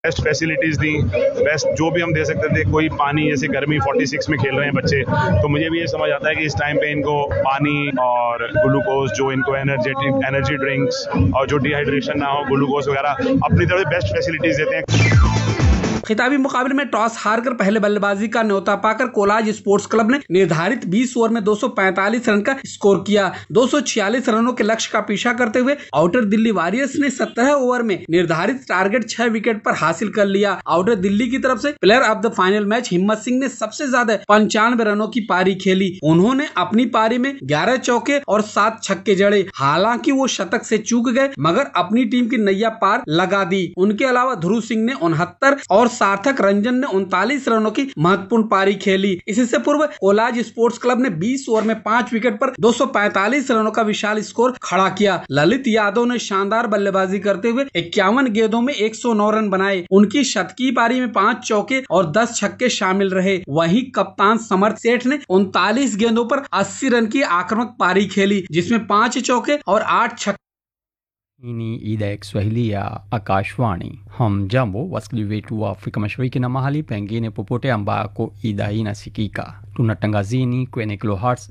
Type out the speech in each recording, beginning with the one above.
Best facilities the best जो भी हम दे सकते थे कोई पानी जैसे गर्मी 46 में खेल रहे हैं बच्चे तो मुझे भी ये समझ आता है कि इस टाइम पे इनको पानी और ग्लूकोज जो इनको एनर्जेटिक एनर्जी ड्रिंक्स और जो डिहाइड्रेशन ना हो ग्लूकोज वगैरह अपनी तरफ से बेस्ट फैसिलिटीज देते हैं खिताबी मुकाबले में टॉस हारकर पहले बल्लेबाजी का न्योता पाकर कोलाज स्पोर्ट्स क्लब ने निर्धारित 20 ओवर में 245 रन का स्कोर किया 246 रनों के लक्ष्य का पीछा करते हुए आउटर दिल्ली वॉरियर्स ने 17 ओवर में निर्धारित टारगेट 6 विकेट पर हासिल कर लिया आउटर दिल्ली की तरफ से player of the final match Himmat Singh ने सबसे ज्यादा पंचानवे रनों की पारी खेली उन्होंने अपनी पारी में ग्यारह चौके और सात छक्के जड़े हालांकि वो शतक से चूक गए मगर अपनी टीम की नैया पार लगा दी उनके अलावा ध्रुव सिंह ने उनहत्तर और सार्थक रंजन ने उनतालीस रनों की महत्वपूर्ण पारी खेली इससे पूर्व कोलाज स्पोर्ट्स क्लब ने 20 ओवर में पांच विकेट पर 245 रनों का विशाल स्कोर खड़ा किया ललित यादव ने शानदार बल्लेबाजी करते हुए इक्यावन गेंदों में 109 रन बनाए उनकी शतकीय पारी में पांच चौके और 10 छक्के शामिल रहे वहीं कप्तान समर सेठ ने उनतालीस गेंदों पर 80 रन की आक्रामक पारी खेली जिसमें पांच चौके और आठ छक्के Hii ni idhaa ya Kiswahili ya Akashwani. Hamjambo wasikilizaji wetu wa Afrika Mashariki na mahali pengine popote ambako idhaa hii inasikika. Tunatangazini kwenye kilohertz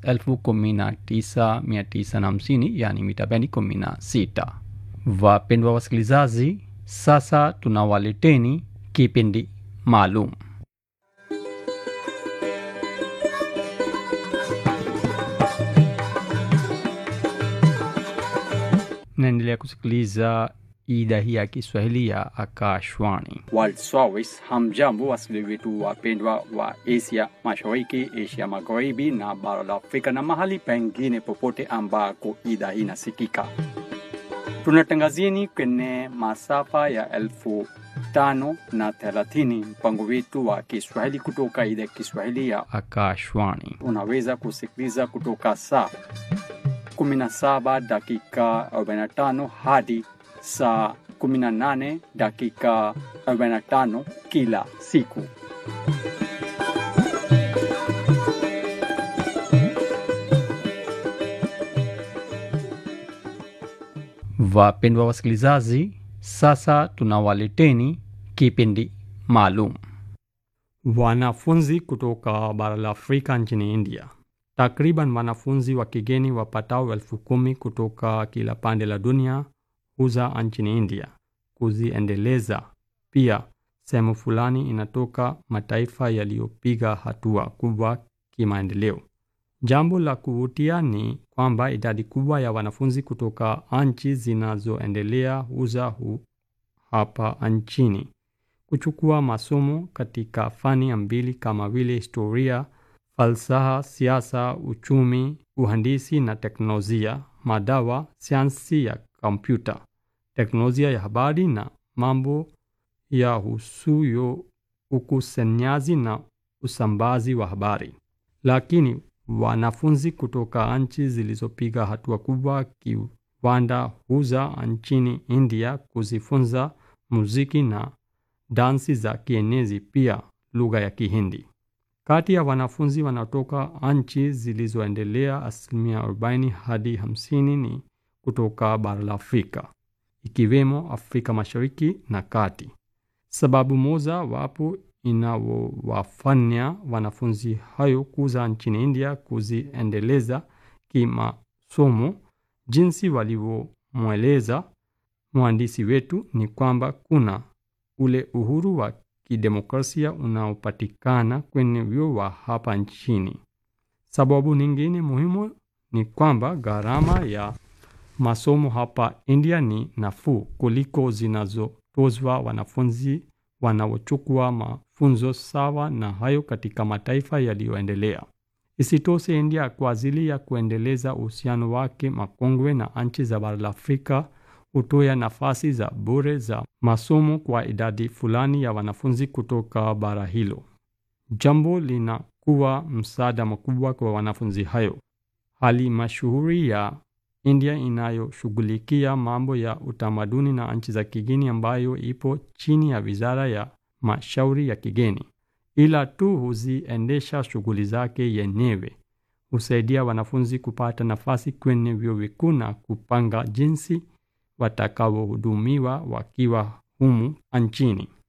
19950 yani mita bendi 16. Wapendwa wasikilizaji, sasa tunawaleteni kipindi maalum naendelea kusikiliza idhaa hii ya Kiswahili ya Akashwani World Service. Hamjambo wasikilizaji wetu wapendwa wa Asia Mashariki, Asia Magharibi na bara la Afrika na mahali pengine popote ambako idhaa hii inasikika. Tunatangazieni kwenye masafa ya elfu tano na thelathini mpango wetu wa Kiswahili kutoka idhaa ya Kiswahili ya Akashwani. Unaweza kusikiliza kutoka saa 17 dakika 45 hadi saa 18 dakika 45 kila siku. Wapendwa wasikilizaji, sasa tunawaleteni kipindi maalum. Wanafunzi kutoka bara la Afrika nchini India Takriban wanafunzi wa kigeni wapatao elfu kumi kutoka kila pande la dunia huza nchini India kuziendeleza. Pia sehemu fulani inatoka mataifa yaliyopiga hatua kubwa kimaendeleo. Jambo la kuvutia ni kwamba idadi kubwa ya wanafunzi kutoka nchi zinazoendelea huza hu hapa nchini kuchukua masomo katika fani mbili kama vile historia falsafa, siasa, uchumi, uhandisi na teknolojia, madawa, sayansi ya kompyuta, teknolojia ya habari na mambo ya husuyo ukusanyaji na usambazi wa habari. Lakini wanafunzi kutoka nchi zilizopiga hatua kubwa kiwanda huza nchini India kuzifunza muziki na dansi za kienezi, pia lugha ya Kihindi. Kati ya wanafunzi wanaotoka nchi zilizoendelea, asilimia 40 hadi 50 ni kutoka bara la Afrika, ikiwemo Afrika Mashariki na Kati. Sababu moja wapo inawafanya wanafunzi hayo kuza nchini India kuziendeleza kimasomo, jinsi walivyomweleza mwandishi wetu, ni kwamba kuna ule uhuru wa kidemokrasia unaopatikana kwenye vyuo wa hapa nchini. Sababu nyingine muhimu ni kwamba gharama ya masomo hapa India ni nafuu kuliko zinazotozwa wanafunzi wanaochukua mafunzo sawa na hayo katika mataifa yaliyoendelea. Isitoshe, India kwa ajili ya kuendeleza uhusiano wake makongwe na nchi za bara la Afrika hutoa nafasi za bure za masomo kwa idadi fulani ya wanafunzi kutoka bara hilo. Jambo linakuwa msaada mkubwa kwa wanafunzi hayo. Hali mashuhuri ya India inayoshughulikia mambo ya utamaduni na nchi za kigeni ambayo ipo chini ya Wizara ya Mashauri ya Kigeni, ila tu huziendesha shughuli zake yenyewe, husaidia wanafunzi kupata nafasi kwenye vyuo vikuu na kupanga jinsi watakaohudumiwa wakiwa humu nchini.